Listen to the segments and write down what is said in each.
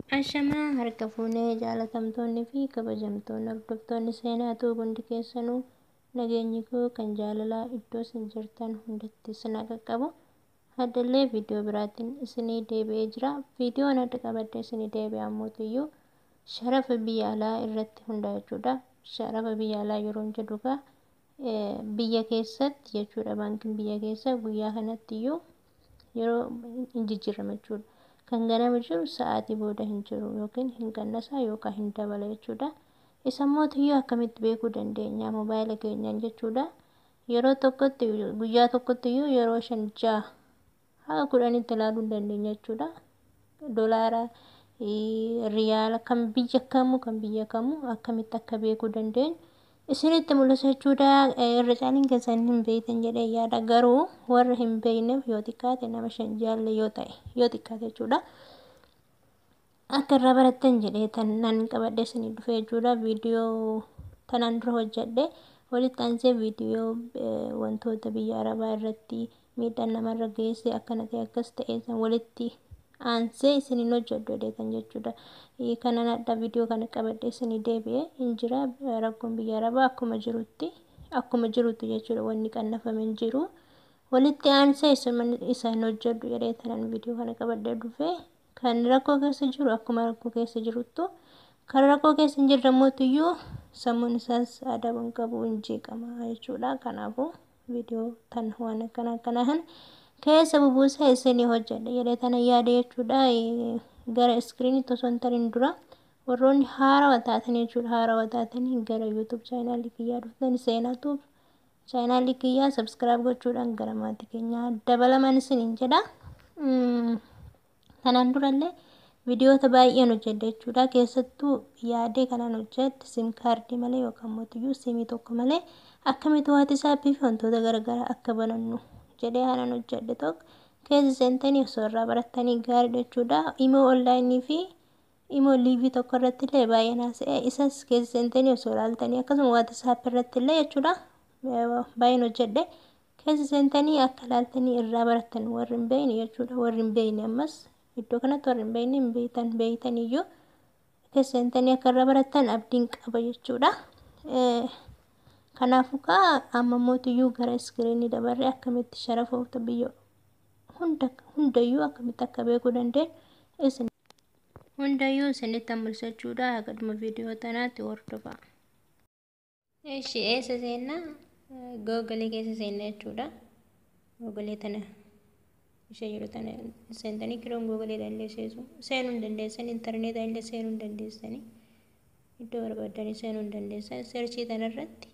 Ashamaa harka fuunee jaalatamtoonni fi kabajamtoonni hordoftoonni seenaatuu hundi keessanuu nageenyi koo kan jaalalaa iddoo isin jirtan hundatti isin qaqqabu. Haddallee viidiyoo biraatiin isinii deebi'ee jira. Viidiyoon adda qabadde isinii deebi'e ammoo sharafa biyya alaa irratti hundaa'e jechuudha. Sharafa biyya alaa yeroo jedhu egaa biyya keessatti jechuudha baankiin biyya keessa guyyaa kanatti iyyuu yeroo hin jijjiirama jechuudha. Kan ganama jiru sa'aatii booda hin jiru yookiin hin qannasa yookaan hin dabala jechuudha. Isa mootiyyuu akkamitti beekuu dandeenya mobaayila keenyaan jechuudha. Yeroo tokkotti guyyaa tokkotti iyyuu yeroo shan ja'a haga kudhanitti ilaaluu hin dandeenya jechuudha. Dolaara riyaala kan biyya kamuu kan biyya kamuu akkamitti akka beekuu dandeenyu isinitti mul'isa jechuudha. Irra caaliin keessan hin beektan jedhee yaada garuu warra hin beekneef yoo xiqqaate nama shan jaalle yoo ta'e yoo xiqqaate jechuudha. Akka irraa barattan jedhee tan nan qabadhe isinii dhufe jechuudha. Viidiyoo tanaan dura hojjedhe walitti aansee viidiyoo wantoota biyya arabaa irratti miidhaan namarra geesse akkana ta'e akkas ta'e san walitti aansee isiniin hojjedhu jedheetan jechuudha. Kanan adda viidiyoo kana qabadhe isinii deebi'ee hin jira rakkoon biyya arabaa akkuma jirutti akkuma jirutti jechuudha wanni qannafame hin jiru. Walitti aansee isaan hojjedhu jedhee tanan viidiyoo kana qabadhee dhufe kan rakkoo keessa jiru akkuma rakkoo keessa jiruttu kan rakkoo keessa hin jirre iyyuu sammuun isaas adaban qabu hin jeeqama jechuudha. Kanaafuu viidiyoo tan waan akkana akkanaan keessa bubuusaa isinii hojjedha jedhee tana yaada jechuudha. Gara iskiriinitti osoo hin tarin dura warroonni haarawaa taatan jechuudha. Haarawaa taatanii gara yuutuub chaayinaalii kiyyaa dhuftan seenaatuuf chaayinaalii kiyyaa sabskiraayib gochuudhaan gara maatii keenyaa dabalaman isiniin jedha. Kanaan durallee viidiyoota baay'een hojjedhe jechuudha. Keessattuu yaadee kanaan hojjedhe sim kaardii malee yookaan mootiyyuu simii tokko malee akkamitti waatiisaappii fi wantoota garaagaraa akka banannu jedhee kanaan hojjedhe tokko keessa seentanii osoo irraa barattanii gaariidha jechuudha. Imoo onlaayinii fi imoo liivii tokko irratti illee baay'ee naasa'e isas keessa seentanii osoo ilaaltanii akkasuma waatiisaappii irratti illee jechuudha. Baay'een hojjedhe keessa seentanii akka ilaaltanii irraa barattan warri hin beekne jechuudha. Warri hin beekne ammas iddoo kanatti warri hin beekne hin beektan beektan iyyuu keessa seentanii akka irraa barattan abdiin qaba jechuudha. Kanaafuu kaa amma mootiyyuu gara iskiriinii dabarree akkamitti sharafoota biyya hunda hundayyuu akkamitti akka beekuu dandeenyu isin hundayyuu isinitti mul'isa jechuudha. Akkaduma viidiyoo tanaatti hordofaa. Eshi eessa seennaa? Googolee keessa seenna jechuudha. Googolee tana ishee jiru tana seentanii kiroon googolee dandeessu seenuu hin dandeessan intarneetaa illee seenuu hin dandeessanii iddoo barbaadanii seenuu hin dandeessan seerchii tanarratti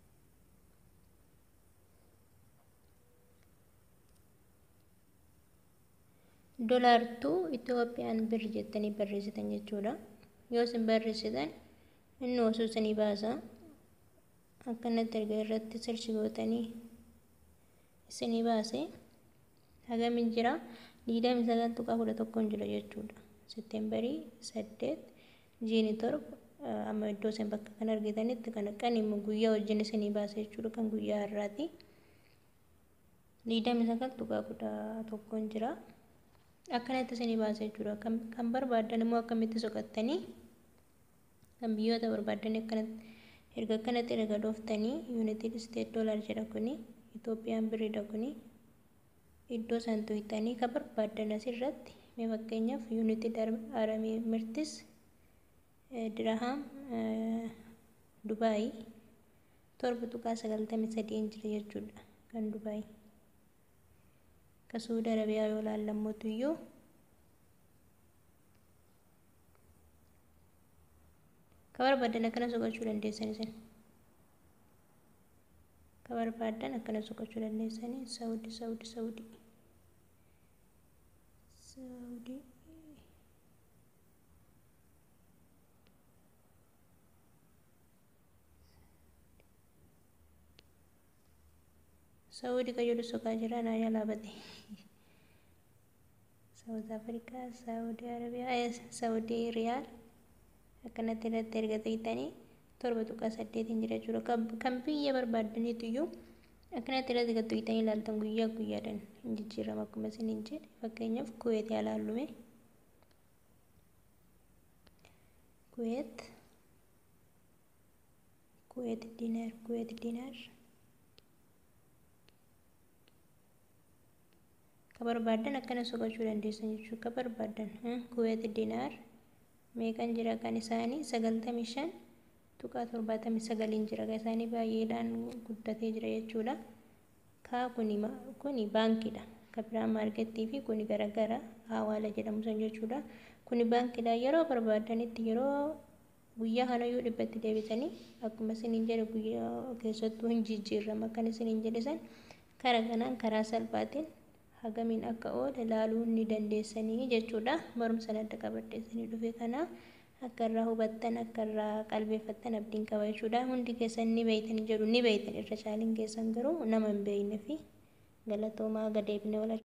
dolaartuu Itoophiyaan bir jettanii barreessitan jechuudha. Yoo isin barreessitan inni osoo isinii baasa. Akkanatti erga irratti seerchi gootanii isinii baase hagam jira digdami sagal tuqaa kudha tokkoon jira jechuudha. Seettembarii saddeet jiini torba amma iddoo isin bakka kan argitanitti kan kan immoo guyyaa wajjin isinii baase jechuudha kan guyyaa har'aati. Digdami sagal tuqaa kudha tokkoon jira. Akkanatti isinii baase jechuudha. Kan barbaaddan immoo akkamitti soqattanii kan biyyoota barbaaddan akkanatti erga akkanatti erga dhooftanii yuunaayitid isteet doolaar jedha kuni Itoophiyaan biriidha kuni iddoo isaan tuqxanii kan barbaaddan asirratti mee fakkeenyaaf yuunaayitid arab imirtis dirahaam dubaayii torba tuqaa sagaltamii sadiin jira jechuudha kan dubaayii. Akka Suudi Arabiyaa yoo laallammotu iyyuu ka barbaadan akkana soqachuu dandeessan isin. Ka barbaadan akkana soqachuu dandeessanii Saawudii Saawudii Saawudii. Saawudii. Saawudii ka jedhu soqaa jira naa jalaa bade. Saawud Afrikaa, Saawudii Arabiyaa, Saawudii Riyaal akkanatti irratti erga tuqxanii torba tuqaa saddeetiin jira jechuudha. Kan biyya barbaaddaniitu iyyuu akkanatti irratti kan tuqxanii ilaaltan guyyaa guyyaadhaan hin jijjiirama akkuma isin hin jedhe fakkeenyaaf kuweet yaa laallume kuweet kuweet diinaar kuweet diinaar ka barbaaddan akkana soqachuu dandeessan jechuudha ka barbaaddan kuweet diinaar meeqan jira kan isaanii sagaltamii shan tuqaa torbaatamii sagaliin jira kan isaanii baay'eedhaan guddatee jira jechuudha kaa kuni kuni baankiidha ka biraan maarkettii fi kuni garagara hawaala jedhamu san jechuudha kuni baankiidha yeroo barbaaddanitti yeroo guyyaa kanayyuu dhibbatti deebitanii akkuma isiniin jedhe guyyaa keessattuu hin jijjiirrama kan isiniin jedhe san karaa kanaan karaa salphaatiin hagamiin akka oole ilaaluu ni dandeessanii jechuudha barumsa adda qabadheessanii dhufe kana akka irraa hubattan akka irraa qalbeeffattan abdiin qaba jechuudha hundi keessan ni beeytan jedhu ni beeytan irra caaliin keessan garuu nama hin beeyne fi galatoomaa gadeebine wal